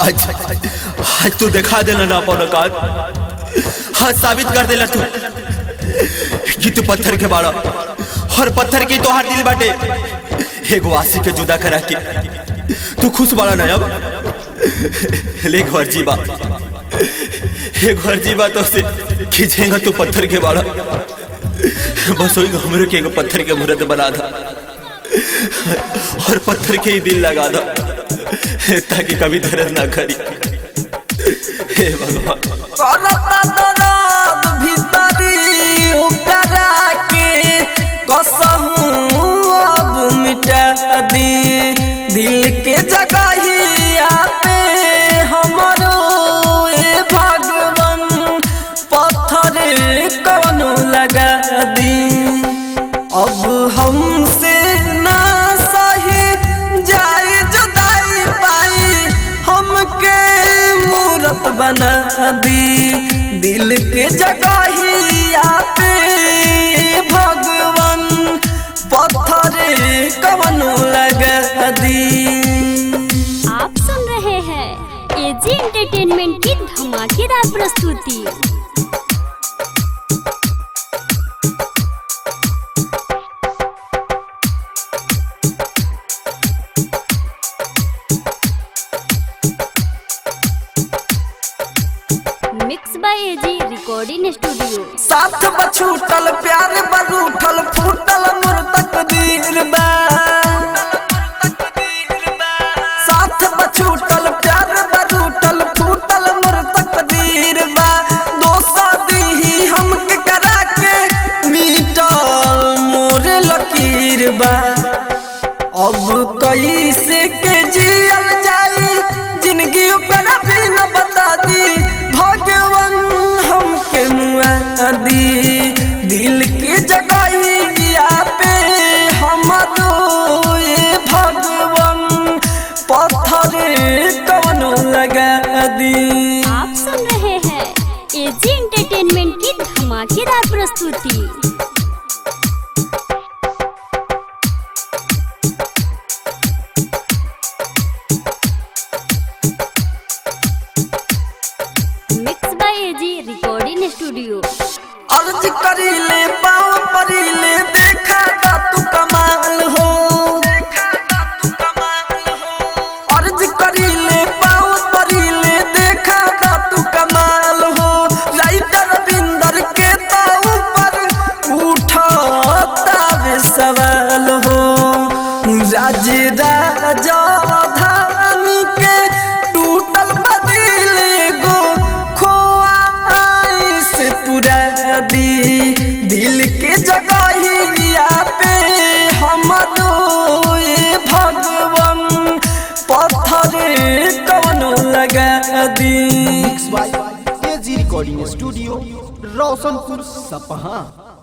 आज आज तू दिखा देना ना अपन औकात हाँ साबित कर देला तू कि तू पत्थर के बाड़ा और पत्थर की तोहार दिल बाटे एगो आशी के जुदा करा के तू खुश बाड़ा ना अब ले घर जीवा एक घर जीवा तो से खींचेगा तू पत्थर के बाड़ा बस वही हमरे के एगो पत्थर के मूर्त बना था और पत्थर के ही दिल लगा दो ताकि कभी दर्द ना करी हे भगवान करता दर्द भीतरी ओकरा के कसहूं अब मिटा दी दिल के जगहिया पे हमरो ए भगवान पत्थर कवनो लगा दी अब हमसे ना सही जाए जुदाई पाई हमके मूरत बना दी दिल के जगहिया पे भगवान पत्थर कवनो लगा दी आप सुन रहे हैं एजी एंटरटेनमेंट की धमाकेदार प्रस्तुति mix by AG recording studio साथ बछूटल प्यार बरूठल फूटल मोर तकदीर बा साथ बछूटल प्यार बरूठल फूटल मोर तकदीर बा दोसा दीही हमके करा के मीटल मोर लकीर बा अब कैसे के जियल जाई जिंदगी ऊपर भी न बता दी भगवान हमके मुआ दी दिल के जगहिया पे हमरो ये भगवान पत्थर कवनो लगा दी आप सुन रहे हैं एजी एंटरटेनमेंट की धमाकेदार प्रस्तुति mix by AG recording studio अर्ज करीले पाँव परीले देखा का तू कमाल हो अर्ज करीले पाँव परीले देखा का तू कमाल हो राइटर बिंदर के तो ऊपर उठाता वे सवाल हो राज राजा धानी के टूटल बदिल गो खोआ से पूरा दी दिल के जगहिया पे हमरो ये भगवान पत्थर कवनो लगा दी mix by AG recording studio Roshanpur सपहा